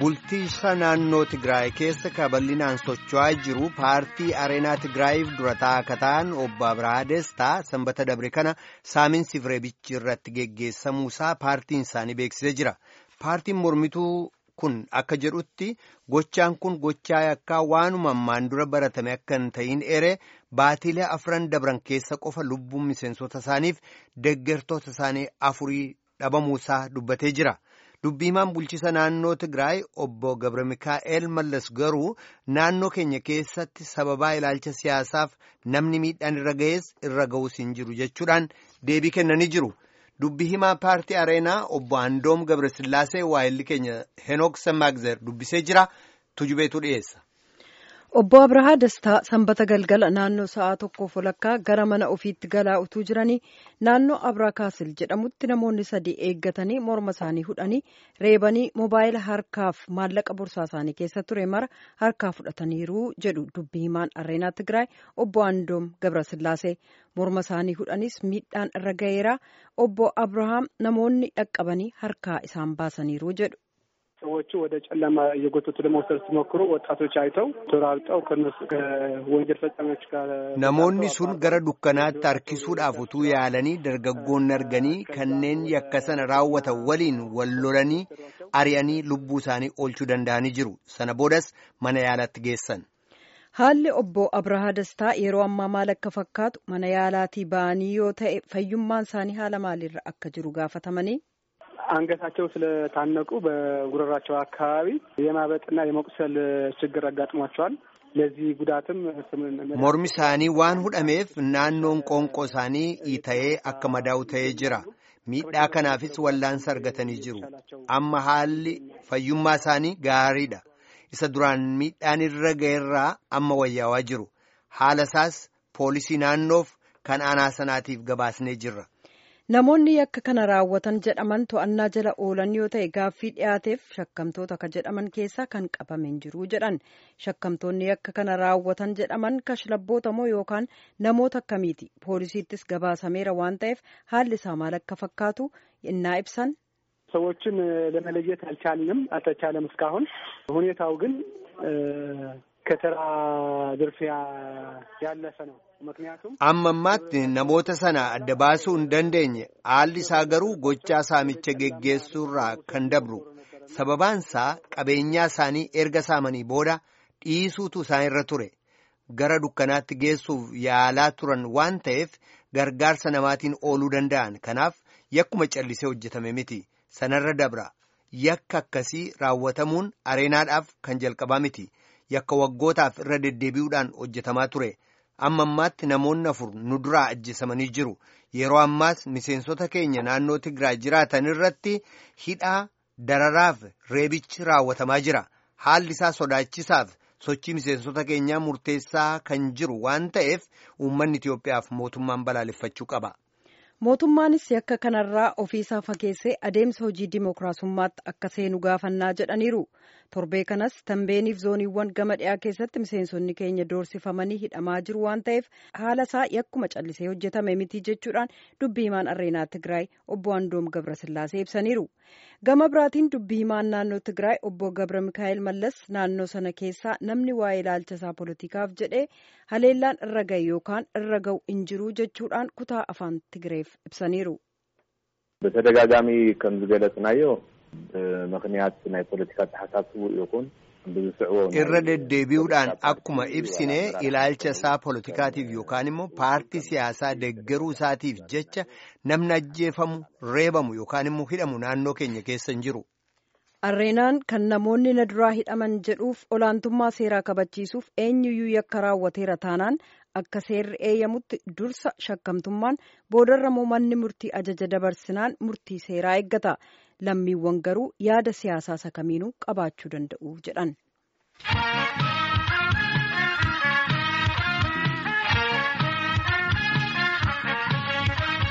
bulchiinsa naannoo Tigraay keessa bal'inaan socho'aa jiru paartii Areenaa Tigraayiif durataa akka ta'an obbo Abirahaa Destaa sanbata dabre kana saaminsi Fireebichi irratti geggeessamuusaa paartiin isaanii beeksisee jira. Paartiin mormituu kun akka jedhutti gochaan kun gochaa yakkaa waanuma ammaan dura baratame akka hin ta'in ere baatiilee afran dabran keessa qofa lubbuun miseensota isaaniif deggertoota isaanii afurii dhabamuusaa dubbatee jira. Dubbiimaan bulchiisa naannoo Tigraay obbo Gabra Mikaa'el Mallas garuu naannoo keenya keessatti sababaa ilaalcha siyaasaaf namni miidhaan irra ga'es irra ga'us hin jiru jechuudhaan deebii kennanii jiru. Dubbii himaa paartii Areenaa obbo Andoom Gabrasillaasee waa'illi keenya Henook Samaagzer dubbisee jira. Tujubeetu dhiyeessa. Obbo Abrahaa Dastaa sanbata galgala naannoo sa'aa tokkoof walakkaa gara mana ofiitti galaa utuu jiranii naannoo Abrakaasil jedhamutti namoonni sadii eeggatanii morma isaanii hudhanii reebanii moobaayila harkaaf maallaqa bursaa isaanii keessa ture mara harkaa fudhataniiru jedhu dubbii himaan Areenaa Tigraay obbo Andoom Gabrasillaasee morma isaanii hudhanis miidhaan irra ga'eera obbo Abrahaam namoonni dhaqqabanii harkaa isaan baasaniiru jedhu. ሰዎቹ ወደ ጨለማ እየጎተቱ ለመውሰድ ሲሞክሩ ወጣቶች አይተው ተራርጠው ከነሱ ከወንጀል ፈጻሚዎች ጋር namoonni sun gara dukkanaatti harkisuudhaaf utuu yaalanii dargaggoonni arganii kanneen yakka sana raawwatan waliin wal lolanii ari'anii lubbuu isaanii oolchuu danda'anii jiru sana boodas mana yaalatti geessan. Haalli obbo Abrahaa Dastaa yeroo ammaa maal akka fakkaatu mana yaalaatii ba'anii yoo ta'e fayyummaan isaanii haala maaliirra akka jiru gaafatamanii. አንገታቸው ስለታነቁ በጉረራቸው አካባቢ የማበጥና የመቁሰል ችግር አጋጥሟቸዋል። ለዚህ ጉዳትም mormi isaanii waan hudhameef naannoon qoonqoo isaanii ita'ee akka madaa'u ta'ee jira. Miidhaa kanaafis wallaansa argatanii jiru. Amma haalli fayyummaa isaanii gaariidha. Isa duraan miidhaan irra ga'eerraa amma wayyaawaa jiru. Haala isaas poolisii naannoof kan aanaa sanaatiif gabaasnee jirra. Namoonni yakka kana raawwatan jedhaman to'annaa jala oolan yoo ta'e gaaffii dhiyaateef shakkamtoota ka jedhaman keessaa kan qabamen jiru jedhan shakkamtoonni yakka kana raawwatan jedhaman kashlabboota moo yookaan namoota akkamiiti poolisiittis gabaasameera waan ta'eef haalli isaa maal akka fakkaatu innaa ibsan. ሰዎችን ለመለየት አልቻልንም አልተቻለም እስካሁን ሁኔታው ግን ከተራ ዝርፊያ ያለፈ ነው። ምክንያቱም amma ammaatti namoota sana adda baasuu hin dandeenye haalli isaa garuu gochaa saamicha geggeessuurraa kan dabru sababaansaa qabeenyaa isaanii erga saamanii booda dhiisuutu isaan irra ture gara dukkanaatti geessuuf yaalaa turan waan ta'eef gargaarsa namaatiin ooluu danda'an kanaaf yakkuma callisee hojjetame miti sanarra dabra yakka akkasii raawwatamuun areenaadhaaf kan jalqabaa miti yakka waggootaaf irra deddeebi'uudhaan hojjetamaa ture. amma ammaatti namoonni afur nu duraa ajjeesamanii jiru yeroo ammaas miseensota keenya naannoo Tigraay jiraatan irratti hidhaa dararaaf reebichi raawwatamaa jira haalli isaa sodaachisaaf sochii miseensota keenyaa murteessaa kan jiru waan ta'eef uummanni Itiyoophiyaaf mootummaan balaaleffachuu qaba. Mootummaanis yakka kanarraa ofiisaa fageessee adeemsa hojii dimookiraasummaatti akka seenu gaafannaa jedhaniiru. Torbee kanas Tambeeniif zooniiwwan gama dhiyaa keessatti miseensonni keenya doorsifamanii hidhamaa jiru waan ta'eef haala isaa yakkuma callisee hojjetame miti jechuudhaan dubbii himaan Areenaa Tigraay obbo Andoom Gabrasillaasee ibsaniiru. Gama biraatiin dubbii himaan naannoo Tigraay obbo Gabra Mikaa'el Mallas naannoo sana keessaa namni waa'ee ilaalcha isaa poolitikaaf jedhee haleellaan irra ga'e yookaan irra ga'u hin jiru jechuudhaan kutaa afaan Tigreef ibsaniiru. በተደጋጋሚ ከም ዝገለጽናዮ ብምክንያት ናይ ፖለቲካ ተሓሳስቡ ይኹን ብዝስዕቦ irra deddeebi'uudhaan akkuma ibsine ilaalcha isaa poolitikaatiif yookaan immoo paartii siyaasaa deggeruu isaatiif jecha namni ajjeefamu reebamu yookaan immoo hidhamu naannoo keenya keessa hin jiru. Arreenaan kan namoonni na duraa hidhaman jedhuuf olaantummaa seeraa kabachiisuuf eenyuyyuu yakka raawwateera taanaan akka seerri eeyyamutti dursa shakkamtummaan boodarrammoo manni murtii ajaja dabarsinaan murtii seeraa eeggata. Lammiiwwan garuu yaada siyaasaa isa kamiinuu qabaachuu danda'u jedhan.